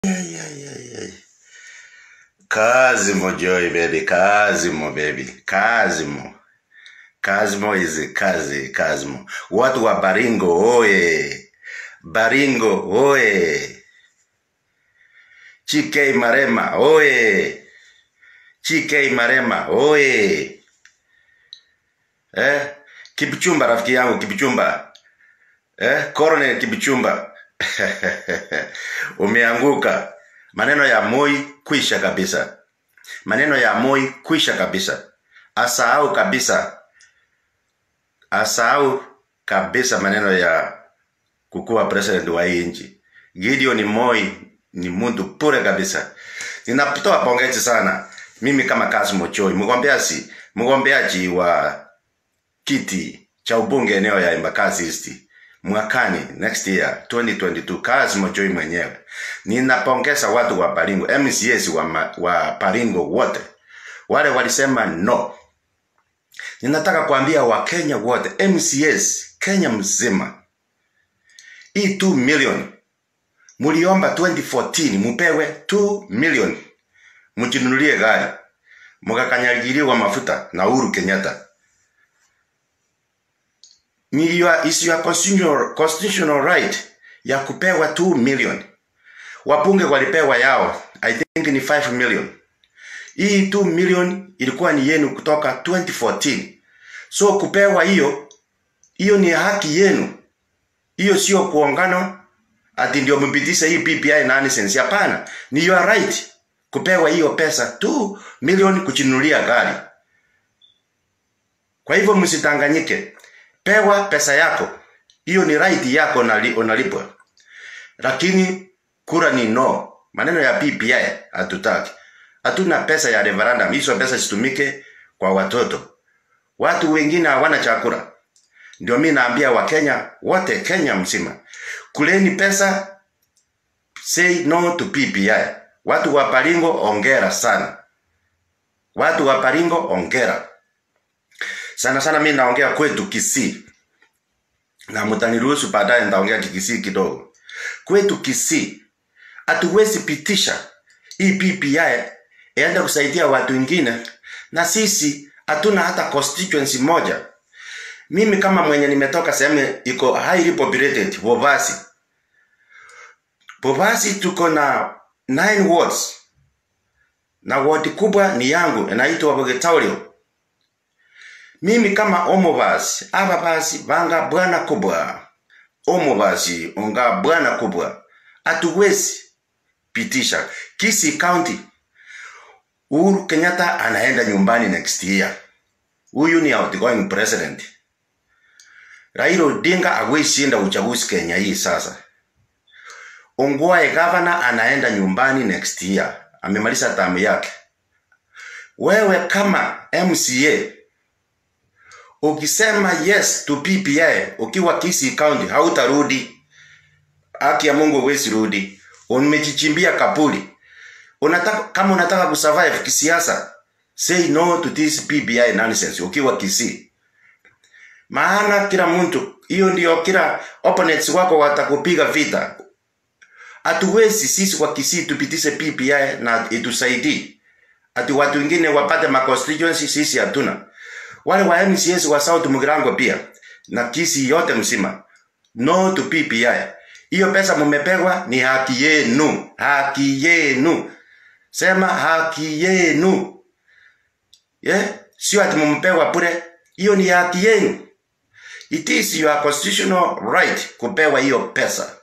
Kazimo Joy baby, Kazimo baby, Kazimo. Kazimo is kazi, Kazimo. Watu wa Baringo oye, Baringo oye, Chike Marema oye, Chike Marema oye. Eh, Kipchumba rafiki yangu Kipchumba. Eh, Colonel Kipchumba. Umeanguka. Maneno ya Moi kwisha kabisa. Maneno ya Moi kwisha kabisa. Asahau kabisa. Asahau kabisa maneno ya kukuwa president wa hii nchi. Gideon Moi ni mtu pure kabisa. Ninatoa pongezi sana mimi kama Kasimo Choi, mgombeaji mgombeaji wa kiti cha ubunge eneo ya Embakasi East mwakani next year 2022 Kasimo Choi mwenyewe. Ninapongeza watu wa Baringo, MCAs wa, ma- wa Baringo wote wale walisema no. Ninataka kuambia Wakenya wote, MCAs Kenya mzima, hii 2 million muliomba 2014 mupewe 2 million mjinunulie gari, mukakanyagiriwa mafuta na Uhuru Kenyatta. Ni your, is your constitutional, constitutional right ya kupewa 2 million. Wabunge walipewa yao, I think ni 5 million. Hii 2 million ilikuwa ni yenu kutoka 2014. So kupewa hiyo, hiyo ni haki yenu. Hiyo sio kuongano ati ndio mpitishe hii PPI nonsense. Hapana, ni your right kupewa hiyo pesa 2 million kujinunulia gari. Kwa hivyo msitanganyike, pewa pesa yako, hiyo ni right yako, unali- unalipwa. Lakini kura ni no. Maneno ya PPI hatutaki, hatuna pesa ya referendum. Hizo pesa zitumike kwa watoto. Watu wengine hawana chakula. Ndio mi naambia Wakenya wote, Kenya mzima, kuleni pesa, say no to PPI. Watu wa Baringo, ongera sana. Watu wa Baringo, ongera sana sana. Mi naongea kwetu Kisii na mtaniruhusu baadaye nitaongea Kikisii kidogo. Kwetu Kisii hatuwezi pitisha hii PPI iende kusaidia watu wengine, na sisi hatuna hata constituency moja. Mimi kama mwenye nimetoka sehemu iko highly populated, Bobasi. Bobasi tuko na 9 wards na ward kubwa ni yangu inaitwa Bogetaulio. Mimi kama Omobasi, aba basi banga bwana kubwa. Omobasi onga bwana kubwa. Hatuwezi pitisha Kisii County. Uhuru Kenyatta anaenda nyumbani next year. Huyu ni outgoing president. Raila Odinga hawezi shinda uchaguzi Kenya hii sasa. Ongwae governor anaenda nyumbani next year. Amemaliza tamu yake. Wewe kama MCA ukisema yes to PPI ukiwa Kisii County hautarudi. Haki ya Mungu huwezi rudi. Umejichimbia kapuli. Unataka kama unataka kusurvive kisiasa, say no to this PPI nonsense ukiwa Kisii. Maana kila mtu hiyo ndio kila opponents wako watakupiga vita. Hatuwezi sisi kwa Kisii tupitishe PPI na itusaidii. Ati watu wengine wapate ma constituency sisi hatuna. Wale wa MCS wa South Mugirango pia na Kisii yote mzima. No to PPI. Hiyo pesa mumepewa ni haki yenu, haki yenu. Sema haki yenu. Yeah? Sio ati mumpewa bure. Hiyo ni haki yenu. It is your constitutional right kupewa hiyo pesa.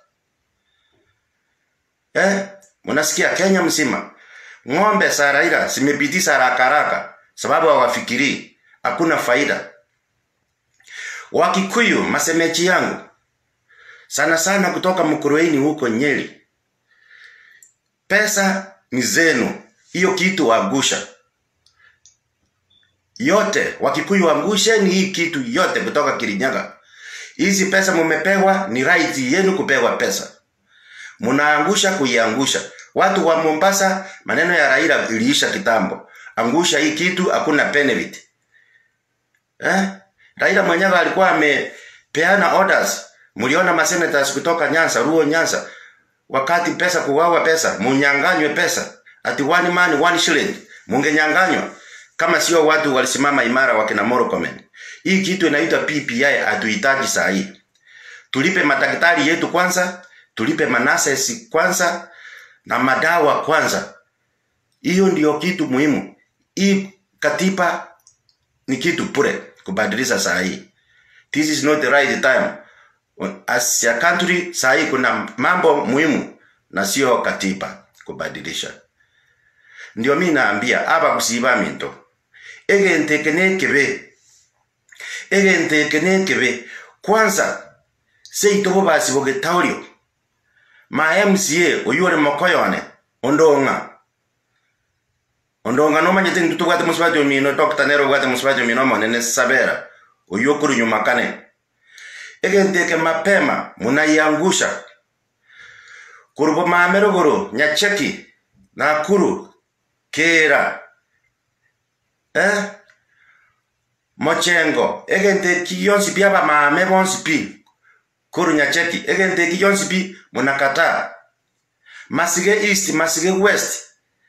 Eh? Unasikia Kenya mzima. Ng'ombe za Raila zimepitisha haraka haraka sababu hawafikirii. Hakuna faida. Wakikuyu masemeji yangu sana sana kutoka Mkurueni huko Nyeri. Pesa ni zenu. Hiyo kitu wagusha. Yote Wakikuyu wangusheni hii kitu yote kutoka Kirinyaga. Hizi pesa mumepewa ni right yenu kupewa pesa. Munaangusha kuiangusha. Watu wa Mombasa maneno ya Raila iliisha kitambo. Angusha hii kitu hakuna benefit. Eh? Raila mwenyewe alikuwa amepeana orders. Mliona masenators kutoka Nyanza, Ruo Nyanza wakati pesa kuwawa pesa munyanganywe pesa ati one man one shilling mungenyanganywa kama sio watu walisimama imara wakina Murkomen. Hii kitu inaitwa PPI hatuhitaji saa hii. Tulipe madaktari yetu kwanza, tulipe manases kwanza na madawa kwanza. Hiyo ndio kitu muhimu. Hii katiba ni kitu pure kubadilisha saa hii. This is not the right time. As a country saa hii kuna mambo muhimu na sio katiba kubadilisha. Ndio mimi naambia aba kusiba minto. Egente kene kebe. Egente kene kebe. Kwanza seito bo basi boge taurio. Ma MCA oyore mokoyone ondonga. Ondonga no manyete ntutu bwate musibati omino Dr. Nero bwate musibati omino monene sabera. Oyokuru nyuma kane. Egenteke mapema munaiangusha. Kurubo mamerogoro nyacheki Nakuru Kera eh Mochengo egente kiyonsi pia ba mame bonsi pi Kuru nyacheki egente kiyonsi pi munakata Masige East Masige West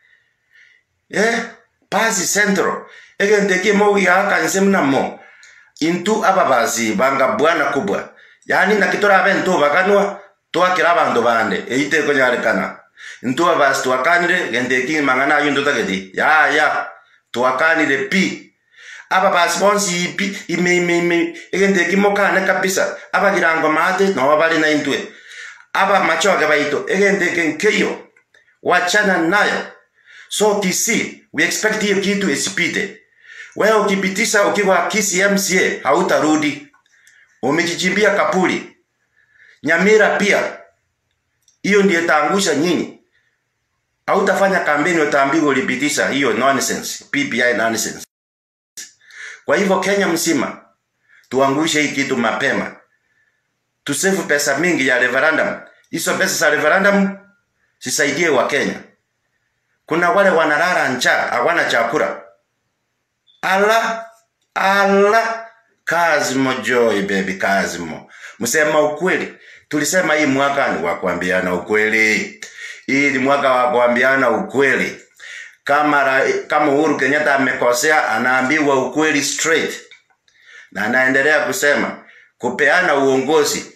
eh Pasi Central egente ki mo ya kanse mnamo intu ababazi banga bwana kubwa yani nakitora bento bakanwa twakira abandu bande eite konyarekana ntu abasi twakanire gende ki mangana yundu tageti ya ya twakanire pi aba basi bonsi ipi ime ime ime egende ki mokane kabisa aba girango mate no bali na intwe aba machoge baito egende kenkeyo wachana nayo so kisi we expect hiyo kitu isipite wewe ukipitisha ukiwa kisi MCA hautarudi umejichimbia kapuli Nyamira pia hiyo ndiyo itaangusha nyinyi hautafanya kampeni utaambiwa ulipitisha hiyo nonsense PPI nonsense kwa hivyo Kenya mzima tuangushe hii kitu mapema tusefu pesa mingi ya referendum hizo pesa za referendum sisaidie wa Kenya kuna wale wanalala njaa hawana chakula ala ala Kazimo Joy baby Kazimo msema ukweli tulisema hii mwaka ni wa kuambiana ukweli hii ni mwaka wa kuambiana ukweli kama ra, kama Uhuru Kenyatta amekosea anaambiwa ukweli straight na anaendelea kusema kupeana uongozi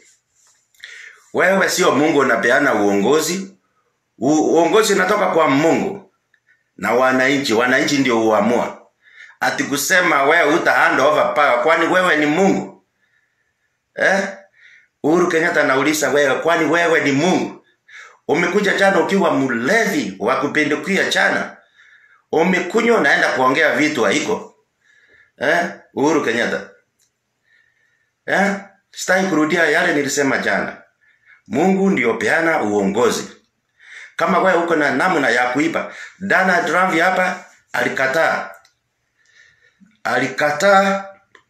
wewe sio Mungu unapeana uongozi U, uongozi unatoka kwa Mungu na wananchi wananchi ndio huamua ati kusema wewe uta hand over power kwani wewe ni Mungu eh Uhuru Kenyatta anauliza wewe kwani wewe ni Mungu umekuja jana ukiwa mlevi wa kupindukia chana umekunywa unaenda kuongea vitu haiko eh Uhuru Kenyatta eh sitaki kurudia yale nilisema jana Mungu ndio peana uongozi kama wewe uko na namna ya kuiba Donald Trump hapa alikataa alikataa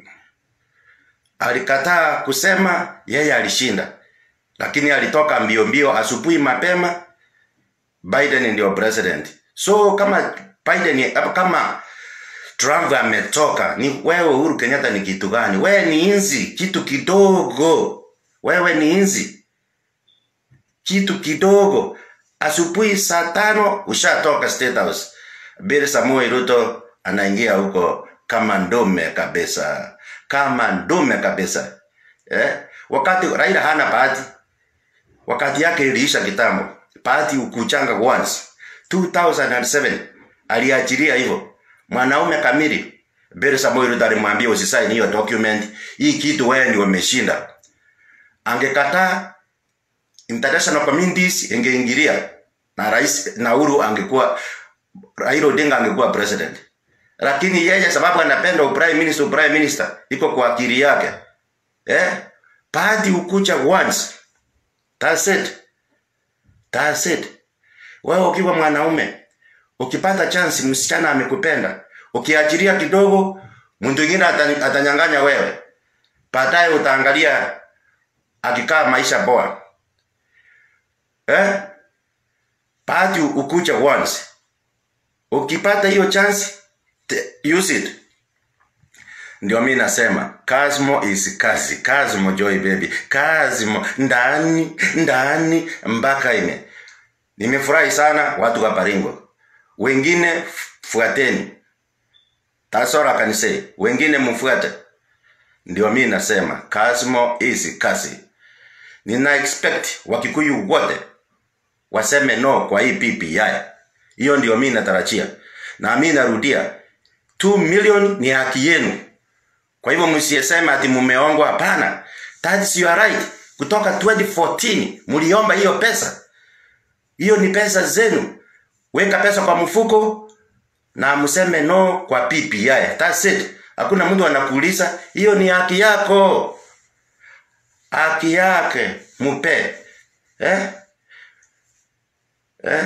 alikataa kusema yeye alishinda lakini alitoka mbio mbio asubuhi mapema Biden ndio president so kama Biden kama Trump ametoka ni wewe Uhuru Kenyatta ni kitu gani wewe ni inzi kitu kidogo wewe ni inzi kitu kidogo asubuhi saa tano ushatoka State House Bill Samoei Ruto anaingia huko kama ndume kabisa kama ndume kabisa eh? wakati Raila hana bahati wakati yake iliisha kitambo bahati ukuchanga once 2007 aliachilia hivyo mwanaume kamili Bill Samoei Ruto alimwambia usisaini hiyo document hii kitu wewe ndio umeshinda angekataa international communities ingeingilia na rais na Uhuru angekuwa Raila Odinga angekuwa president lakini yeye sababu anapenda prime minister prime minister iko kwa akili yake eh party ukucha once that's it that's it wewe ukiwa mwanaume ukipata chance msichana amekupenda ukiachilia kidogo mtu mwingine atanyang'anya wewe baadaye utaangalia akikaa maisha bora eh party ukucha once ukipata hiyo chance use it ndio mi nasema Kazmo is kazi Kazmo Joy baby Kazmo ndani ndani mpaka ime Nimefurahi sana watu wa Baringo. Wengine fuateni. That's all I can say. Wengine mfuate. Ndio mimi nasema Kasmo is kasi. Nina expect Wakikuyu wote waseme no kwa hii PPI. Hiyo ndio mimi natarajia. Na mimi narudia 2 million ni haki yenu. Kwa hivyo msiseme ati mumeongwa hapana. That's your right. Kutoka 2014 mliomba hiyo pesa. Hiyo ni pesa zenu. Weka pesa kwa mfuko na mseme no kwa PPI. That's it. Hakuna mtu anakuuliza, hiyo ni haki yako. Haki yake mupe. Eh? Eh?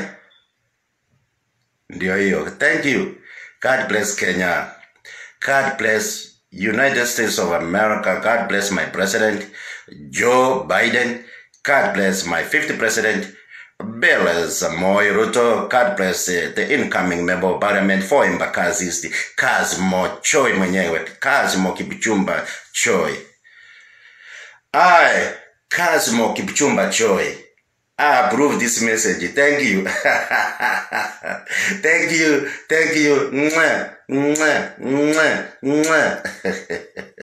Ndio hiyo. Thank you. God bless Kenya. God bless United States of America. God bless my president, Joe Biden. God bless my fifth president, Bill Samoei Ruto. God bless uh, the incoming member of parliament for Embakasi East, Kazmo Choi mwenyewe, Kazmo Kipchumba Choi. I, Kazmo Kipchumba Choi. I approve this message. Thank you. thank you. Thank you. Mwah, mwah, mwah, mwah.